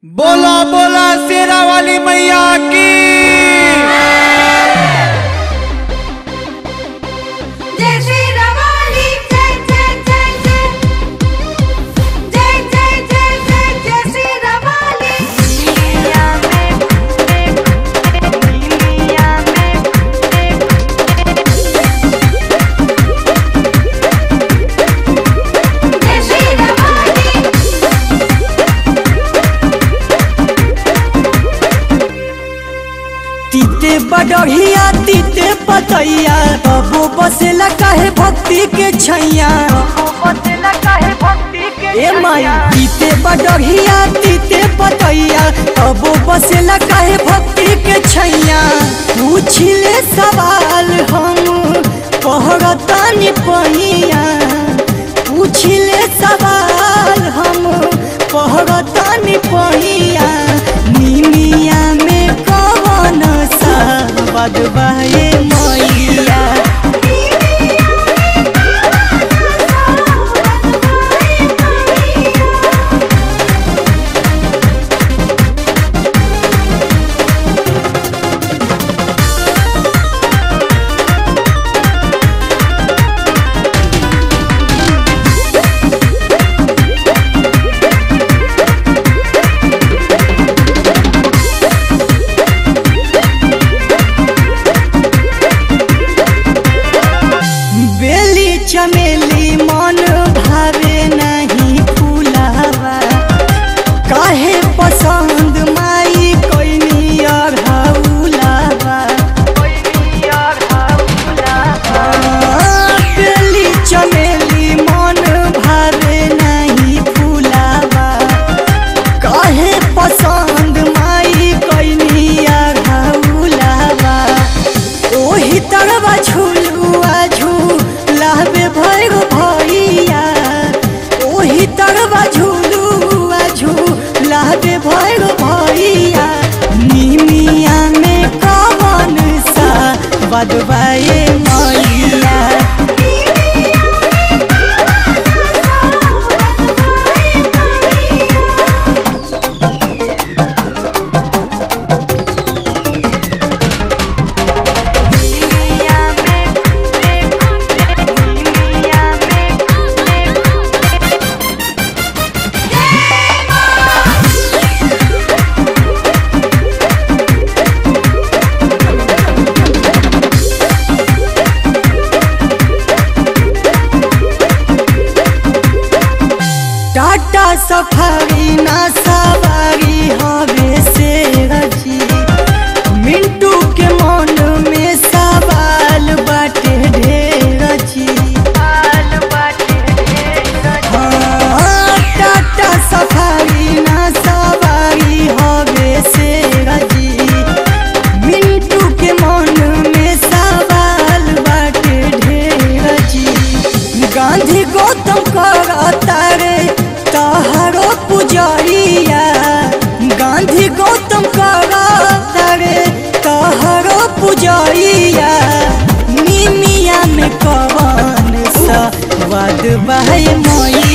बोला बोला शेरा वाली मैया की जय श्री रवाली जय जय जय जय जय जय जय जय जय श्री रवाली दुनिया में दुनिया में जय श्री रवाली तीते बडढ़िया तीते पतैया बबो बसेला काहे भक्ति के छैया ए माई तीते बडढ़िया तीते पतैया बबो बसेला काहे भक्ति के छैया पूछले सवाल हम कहरतानी पहिया पूछले सवाल हम कहरतानी पहिया निमिया में कवन सा बदबाए मैया बेली चमेली मन भावे नहीं फूलावा काहे पसंद माई कोइनी अढ़ाउलावा बेली चमेली मन भावे नहीं फूलावा काहे पसंद माई कोइनी अढ़ाउलावा ओही तरवा झुलुआ झूलावे भैरो भैया ओही तरवा झुलुआ झूलावे भैरो भैया निमिया में कवन सा बदबाए मैया टाटा सफारी ना सवारी हवे से रची मिंटू के मन में सवाल बाटे ढेर छी हाँ, टाटा सफारी ना सवारी हवे से रची मिंटू के मन में सवाल बाटे ढेर छी गांधी गौतम करता रे तहरो पुजरिया गांधी गौतम करता रे तहरो पुजरिया निमिया में कवन सा वाद बहे मोई